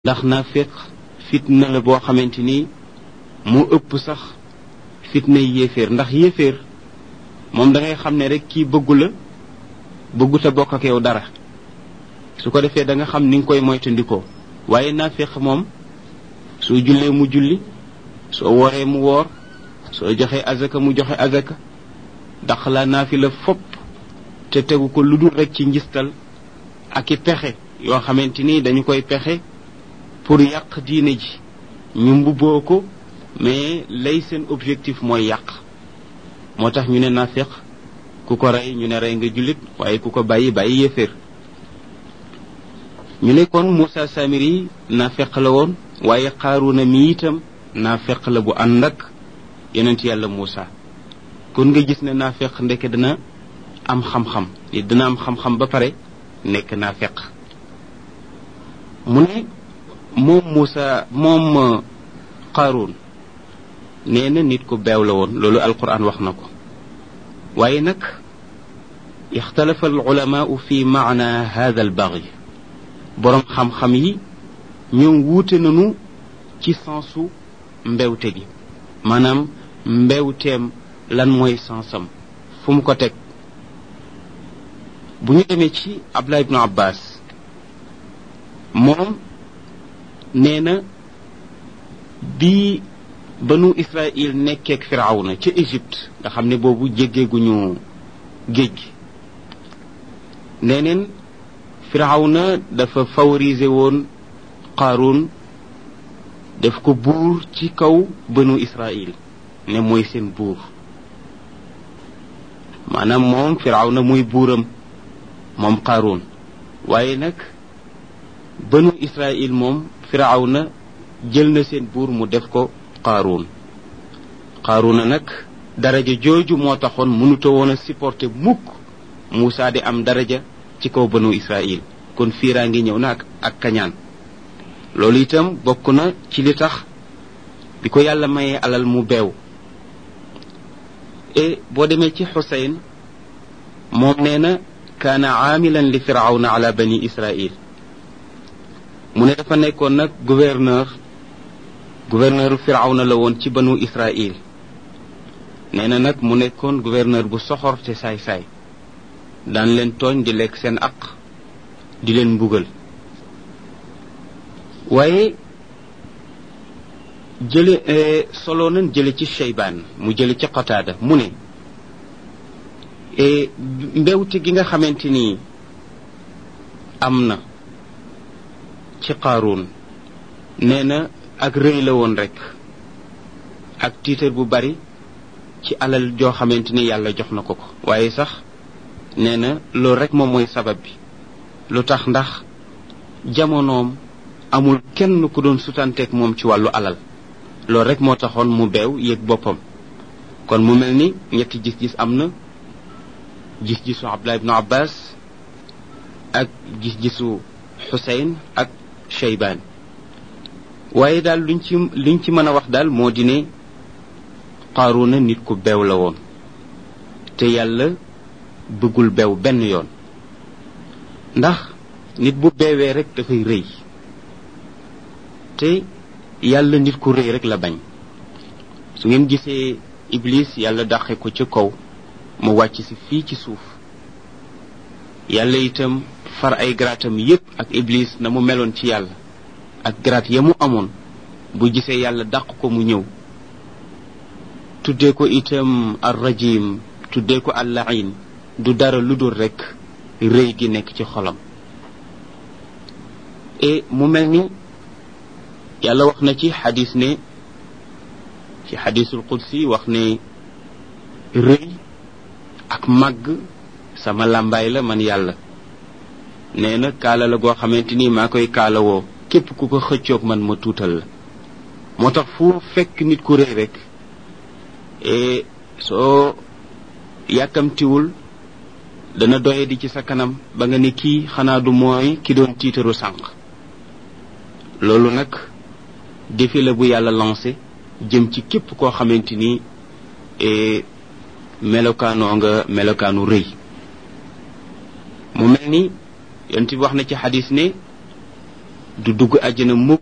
ndax naafiq fitna la boo xamante ni moo ëpp sax fitna yéeféer ndax yéeféer moom da ngay xam ne rek kii bëggu la bëggut a bokk ak yow dara su ko defee da nga xam ni nga koy moytandikoo waaye naafiq moom soo jullee mu julli soo wooree mu woor soo joxee azaka mu joxe azaka dax la naafi la fopp te tegu ko lu dul rek ci njistal ak i pexe yoo xamante ni dañu koy pexe pour yàq diine ji ñu mbubboo ko mais lay seen objectif mooy yàq moo tax ñu ne nafiq ku ko rey ñu ne rey nga jullit waaye ku ko bàyyi bàyyi yéeféer ñu ne kon Moussa Samiri nafiq la woon waaye Qaaruna mi itam nafiq la bu ànd ak yonent yàlla Moussa kon nga gis ne nafiq ndeke dana am xam-xam nit dana am xam-xam ba pare nekk nafiq mu ne moom Moussa moom Qaaruun nee na nit ku beew la woon loolu alquran wax na ko waaye nag ixtalafa alulamaau fi maana hada albaghi boroom xam-xam yi ñoom wuute nañu ci sensu mbewte gi maanaam mbewteem lan mooy sensam fu mu ko teg bu ñu demee ci Abdullah ibnu Abbas moom nee na bi banu Israël nekkeek firawna ca Égypte nga xam ne boobu jéggeeguñu géej gi nee neen firawna dafa favoriser woon Qaaruun def ko buur ci kaw banu Israël ne mooy seen buur maanaam moom firawna muy buuram moom Qaaruun waaye nag banu Israël moom firawna jël na seen buur mu def ko Qaaruun Qaaruuna nag daraja jooju moo taxoon mënuta woon a supporter mukk Moussa di am daraja ci kaw banu Israël kon fiiraa ngi ñëw na ak ak kañaan loolu itam bokk na ci li tax bi ko yàlla mayee alal mu beew e boo demee ci Xuseyn moom nee na kaana aamilan li firawna ala bani Israël mu ne dafa nekkoon nag gouverneur gouverneur firawna la woon ci banu Israël nee na nag mu nekkoon gouverneur bu soxor te saay-saay daan leen tooñ di lekk seen aq di leen mbugal waaye jële solo nañ jële ci Cheybaan mu jële ci Qataada mu ne mbewte gi nga xamante ni am na ci Qaaruun nee na ak rëy la woon rek ak tiitar bu bari ci alal joo xamante ni yàlla jox na ko ko waaye sax nee na loolu rek moom mooy sabab bi lu tax ndax jamonoom amul kenn ku doon sutanteeg moom ci wàllu alal loolu rek moo taxoon mu beew yëg boppam kon mu mel ni ñetti gis-gis am na gis-gisu Abdullah ibnu Abbas ak gis-gisu Xuseyn ak Cheybaan waaye daal luñ ci liñ ci mën a wax daal moo di ne Qaaruuna nit ku beew la woon te yàlla bëggul beew benn yoon ndax nit bu beewee rek dafay rëy te yàlla nit ku rëy rek la bañ su ngeen gisee Iblis yàlla dàqe ko ci kaw mu wàcc si fii ci suuf yàlla itam far ay garaatam yépp ak Iblis na mu meloon ci yàlla ak garaat ya mu amoon bu gisee yàlla dàq ko mu ñëw tuddee ko itam ar rajim tuddee ko al lain du dara lu dul rekk rëy gi nekk ci xolam et mu mel ni yàlla wax na ci xadis ne ci xadisul qudsi wax ne rëy ak màgg sama làmbaay la man yàlla nee na kaala la goo xamante ni maa koy kaalawoo képp ku ko xëccoog man ma tuutal la moo tax fu fekk nit ku rëy rek e soo yàkkamtiwul dana doye di ci sa kanam ba nga ne kii xanaa du mooy ki doon tiitaru sànq loolu nag défi la bu yàlla lancé jëm ci képp koo xamante ni melokaanoo nga melokaanu rëy mu mel ni yonent bi wax na ci xadis ne du dugg àjjana mukk